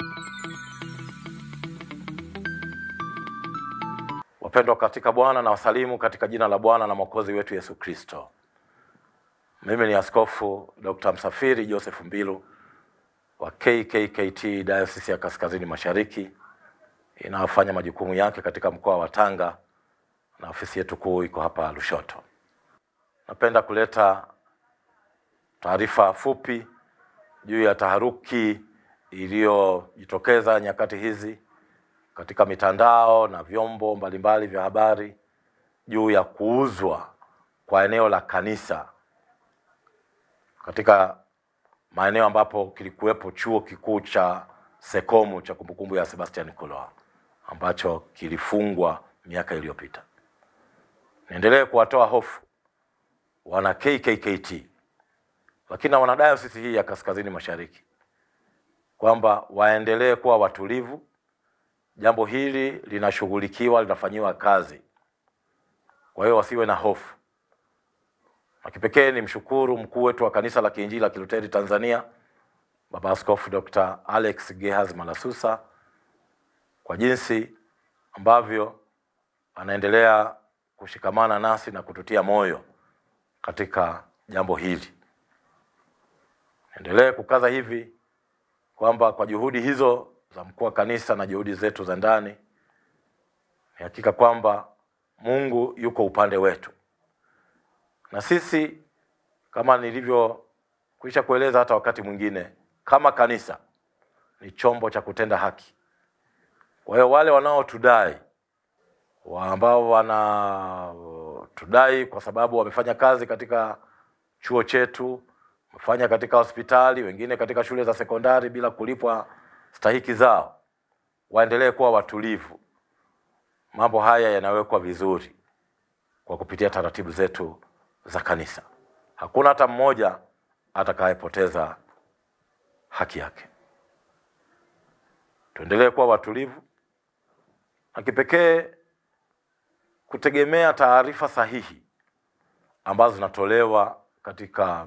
Wapendwa katika Bwana, na wasalimu katika jina la Bwana na Mwokozi wetu Yesu Kristo. Mimi ni Askofu Dr. Msafiri Joseph Mbilu wa KKKT Diocese ya Kaskazini Mashariki inayofanya majukumu yake katika mkoa wa Tanga na ofisi yetu kuu iko hapa Lushoto. Napenda kuleta taarifa fupi juu ya taharuki iliyojitokeza nyakati hizi katika mitandao na vyombo mbalimbali vya habari juu ya kuuzwa kwa eneo la kanisa katika maeneo ambapo kilikuwepo chuo kikuu cha Sekomu cha kumbukumbu ya Sebastian Kuloa ambacho kilifungwa miaka iliyopita. Niendelee kuwatoa hofu wana KKKT lakini na wana dayosisi hii ya Kaskazini Mashariki kwamba waendelee kuwa watulivu. Jambo hili linashughulikiwa, linafanyiwa kazi, kwa hiyo wasiwe na hofu. Na kipekee ni mshukuru mkuu wetu wa kanisa la Kiinjili la Kiluteri Tanzania, Baba Askofu Dr. Alex Gehaz Malasusa kwa jinsi ambavyo anaendelea kushikamana nasi na kututia moyo katika jambo hili. Endelee kukaza hivi kwamba kwa juhudi hizo za mkuu wa kanisa na juhudi zetu za ndani, ni hakika kwamba Mungu yuko upande wetu, na sisi kama nilivyokwisha kueleza hata wakati mwingine, kama kanisa ni chombo cha kutenda haki. Kwa hiyo wale wanaotudai wa ambao wanatudai kwa sababu wamefanya kazi katika chuo chetu, wamefanya katika hospitali, wengine katika shule za sekondari bila kulipwa stahiki zao, waendelee kuwa watulivu. Mambo haya yanawekwa vizuri kwa kupitia taratibu zetu za kanisa. Hakuna hata mmoja atakayepoteza haki yake. Tuendelee kuwa watulivu na kipekee kutegemea taarifa sahihi ambazo zinatolewa katika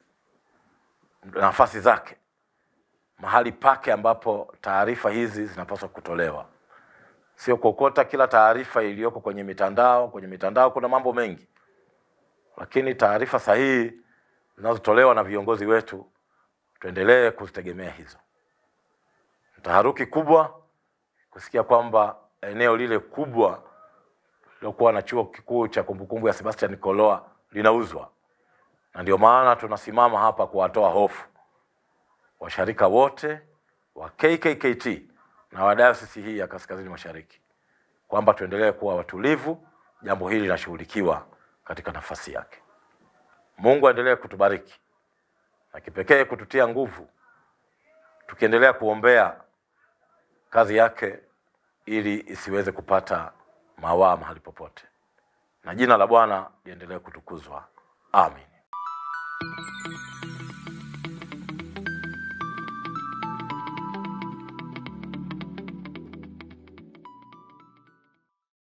nafasi zake, mahali pake ambapo taarifa hizi zinapaswa kutolewa, sio kuokota kila taarifa iliyoko kwenye mitandao. Kwenye mitandao kuna mambo mengi, lakini taarifa sahihi zinazotolewa na viongozi wetu tuendelee kuzitegemea hizo. Taharuki kubwa kusikia kwamba eneo lile kubwa lilokuwa na chuo kikuu cha kumbukumbu ya Sebastian Koloa linauzwa, na ndio maana tunasimama hapa kuwatoa hofu washarika wote wa KKKT na wa dayosisi hii ya Kaskazini Mashariki kwamba tuendelee kuwa watulivu. Jambo hili linashughulikiwa katika nafasi yake. Mungu aendelee kutubariki na kipekee kututia nguvu, tukiendelea kuombea kazi yake ili isiweze kupata mawaa mahali popote, na jina la Bwana liendelee kutukuzwa. Amin.